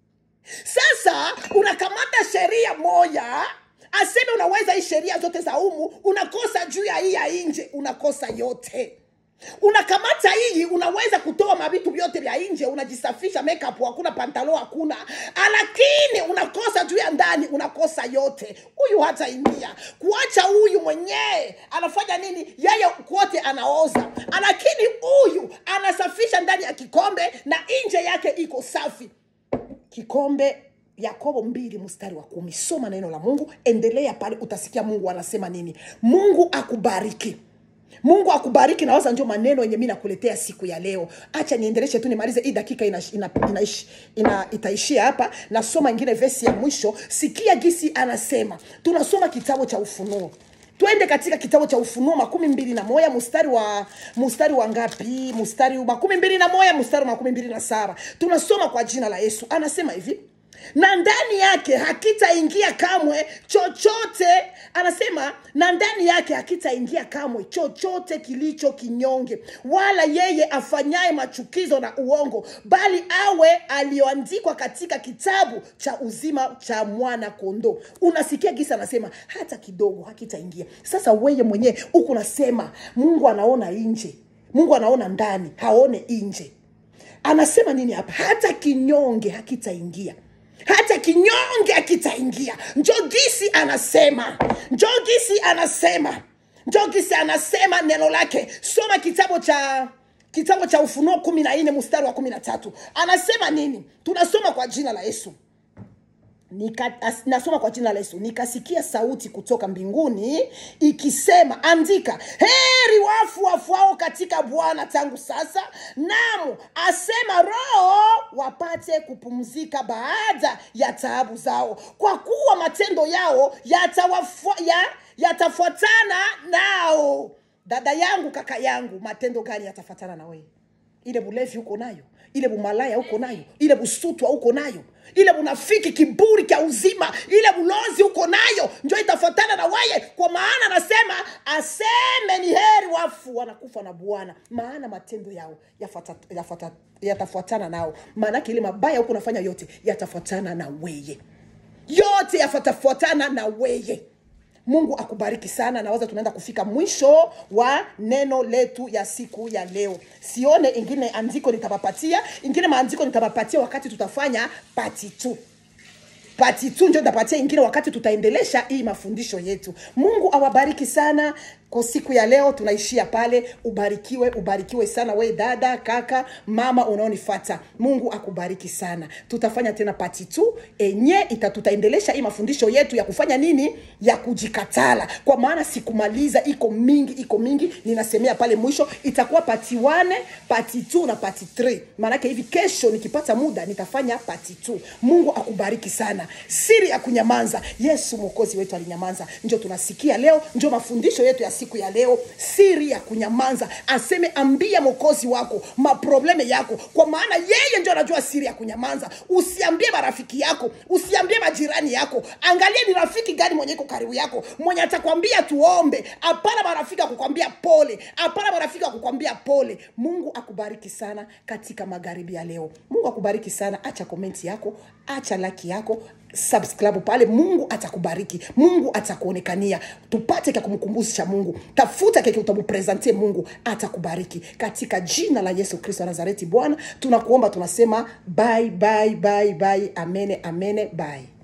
sasa unakamata sheria moya aseme unaweza hii sheria zote za umu unakosa juu ya hii ya nje unakosa yote unakamata hii unaweza kutoa mavitu vyote vya nje unajisafisha makeup hakuna pantalo hakuna lakini unakosa juu ya ndani unakosa yote huyu hata ingia kuacha huyu mwenyewe anafanya nini yeye kwote anaoza lakini huyu anasafisha ndani ya kikombe na nje yake iko safi kikombe yakobo mbili mstari wa kumi soma neno la mungu endelea pale utasikia mungu anasema nini mungu akubariki mungu akubariki nawaza ndio maneno yenye mi nakuletea siku ya leo acha niendeleshe tu nimalize hii dakika ina, ina, ina, ina, itaishia hapa nasoma ingine vesi ya mwisho sikia gisi anasema tunasoma kitabu cha ufunuo twende katika kitabu cha ufunuo makumi mbili na moya mstari wa mstari wa ngapi mstari makumi mbili na moya mstari wa makumi mbili na saba tunasoma kwa jina la yesu anasema hivi na ndani yake hakitaingia kamwe chochote anasema na ndani yake hakitaingia kamwe chochote kilicho kinyonge wala yeye afanyaye machukizo na uongo bali awe aliyoandikwa katika kitabu cha uzima cha mwana kondoo unasikia gisa anasema hata kidogo hakitaingia sasa weye mwenyewe huku nasema mungu anaona nje mungu anaona ndani haone nje anasema nini hapa hata kinyonge hakitaingia hata kinyonge akitaingia njogisi anasema njogisi anasema njogisi anasema neno lake soma kitabu cha kitabu cha ufunuo kumi na nne mstari wa kumi na tatu anasema nini tunasoma kwa jina la yesu Nika, as, nasoma kwa jina la yesu nikasikia sauti kutoka mbinguni ikisema andika heri wafu wafuao katika bwana tangu sasa namu asema roho wapate kupumzika baada ya taabu zao kwa kuwa matendo yao yatawafua ya yatafuatana nao dada yangu kaka yangu matendo gani yatafuatana na wewe ile bulevi uko nayo ile bumalaya uko nayo ile busutwa uko nayo ile bunafiki kiburi kya uzima ile bulozi uko nayo njo itafuatana na weye kwa maana anasema aseme ni heri wafu wanakufa na bwana maana matendo yao yafata- yafata- yatafuatana nao maanake ile mabaya huko unafanya yote yatafuatana na weye yote yafatafuatana na weye mungu akubariki sana nawaza tunaenda kufika mwisho wa neno letu ya siku ya leo sione ingine andiko nitapapatia ingine maandiko nitapapatia wakati tutafanya pati tu pati tu ndio nitapatia ingine wakati tutaendelesha hii mafundisho yetu mungu awabariki sana kwa siku ya leo tunaishia pale ubarikiwe ubarikiwe sana we dada kaka mama unaonifata mungu akubariki sana tutafanya tena pati tu enye ita tutaendelesha hii mafundisho yetu ya kufanya nini ya kujikatala kwa maana sikumaliza iko mingi iko mingi ninasemea pale mwisho itakuwa pati 1 pati 2 na pati 3 maanake hivi kesho nikipata muda nitafanya pati 2 mungu akubariki sana siri ya kunyamanza yesu mwokozi wetu alinyamaza njo tunasikia leo njo mafundisho yetu ya siku ya leo siri ya kunyamanza aseme ambia mwokozi wako maprobleme yako kwa maana yeye ndio anajua siri ya kunyamanza usiambie marafiki yako usiambie majirani yako angalia ni rafiki gani mwenye iko karibu yako mwenye atakwambia tuombe hapana marafiki akukwambia pole hapana marafiki akukwambia pole mungu akubariki sana katika magharibi ya leo mungu akubariki sana acha komenti yako acha laki yako subscribe pale mungu atakubariki mungu atakuonekania tupate kya kumkumbusha mungu tafuta keke utamupresente mungu atakubariki katika jina la yesu kristo wa nazareti bwana tunakuomba tunasema bye bye bye bye amene amene bye